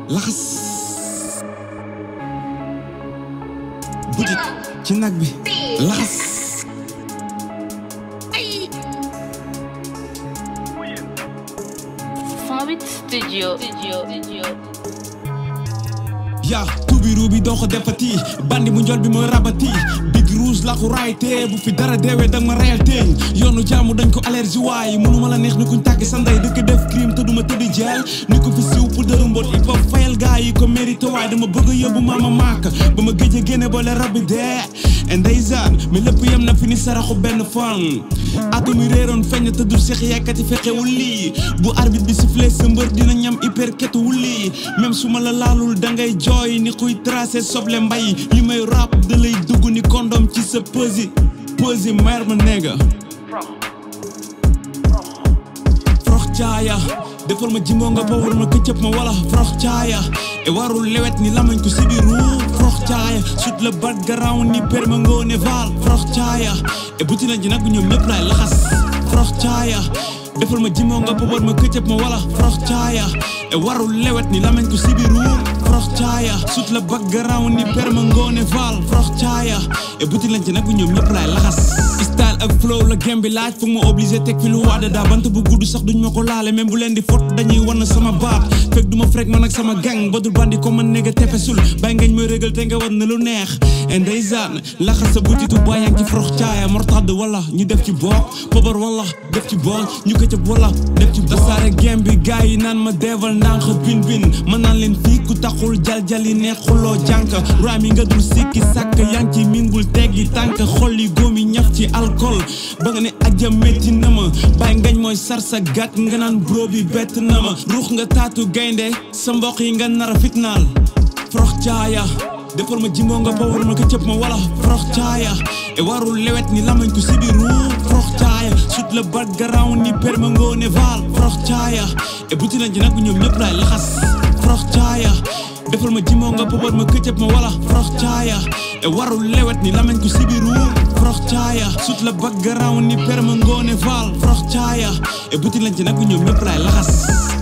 laxas butit ci nag bi laxas Fabit Studio. Studio. Studio. yaa tuubi ruubi doo ko defati bandi mu njol bi mooy rabati big rouge la ko raayte bu fi dara deewee danga ma reyal teeñ yoonu jaamu dañ ko allergie waaye mënuma la neex ni kuñ tàggi sa ndey dëkk def crime te duma tëddi jeel ni ko fi siw pour dëru mbot il faut fayal gaa yi ko mérité waaye dama bëgg a yóbbu maama maak ba ma géej a génne boole rabbi dee ndeysaan mais lépp yem na fi ni saraxu benn fan atu mi réeroon feeñ te du seex yekkati fexewul lii bu arbitre bi sifflé sa mbër dina ñam hyper ketuwul lii même su ma la laalul dangay jooy ni kuy tracé soble mbay li may rap da lay dugg ni kondom ci sa pësi pësi mer ma néega frox caaya defal ma jimboo nga bawul ma këccëb ma wala frox caaya e warul lewet ni lamañ ko sibiru frox caaya sut la bat garaw ni perma ngoone val frox caaya e butina ji nag ñoom ñëpp laay laxas frox caaya defal ma jimboo nga bawul ma këccëb ma wala frox caaya e warul lewet ni lamañ ko sibiru frox caaya sut la bat garaw ni perma ngoone val frox caaya e butina ji nag ñoom ñëpp laay laxas style ak flow la game bi laaj foog ma obligé teg fi lu waada daa bant bu gudd sax duñ ma ko laale même bu leen di fot dañuy wan sama baat fekk du ma frek man ak sama gang ba dul bandi ko man nega tefesul bàyyi ngañ mooy régal te nga war na lu neex ndeysaan laxas sa butitu bàyyang ci frox caaya mortadd wala ñu def ci book pobar wala def ci bool ñu këcëb wala def ci tasaare game bi gars yi naan ma deeval ndànk bin bin ma naan leen fii ku taxul jaljali neexuloo jànk raam yi nga dul sikki sàkk yaa ngi ci min bul teggi tànk xol yi góom yi ñaf ci alcool ba nga ne aja métti na ma bàyyi ngañ mooy sar sa gàtt nga naan bro bi bett na ma ruux nga taatu gaynde sa mbokk yi nga nar a fitnaal frox caaya defal ma jimboo nga bawul ma ko cëpp ma wala frox caaya e warul lewet ni lamañ ko sibiru frox caaya sut la bat garaw ni perma ngoone val frox caaya e butina ji nag ñoom ñëpp laay laxas frox caaya defal ma jimboo nga bawul ma ko cëpp ma wala frox caaya e warul lewet ni lamañ ko sibiru frox caaya sut la bat garaw ni perma ngoone val frox caaya e butina ji nag ñoom ñëpp laay laxas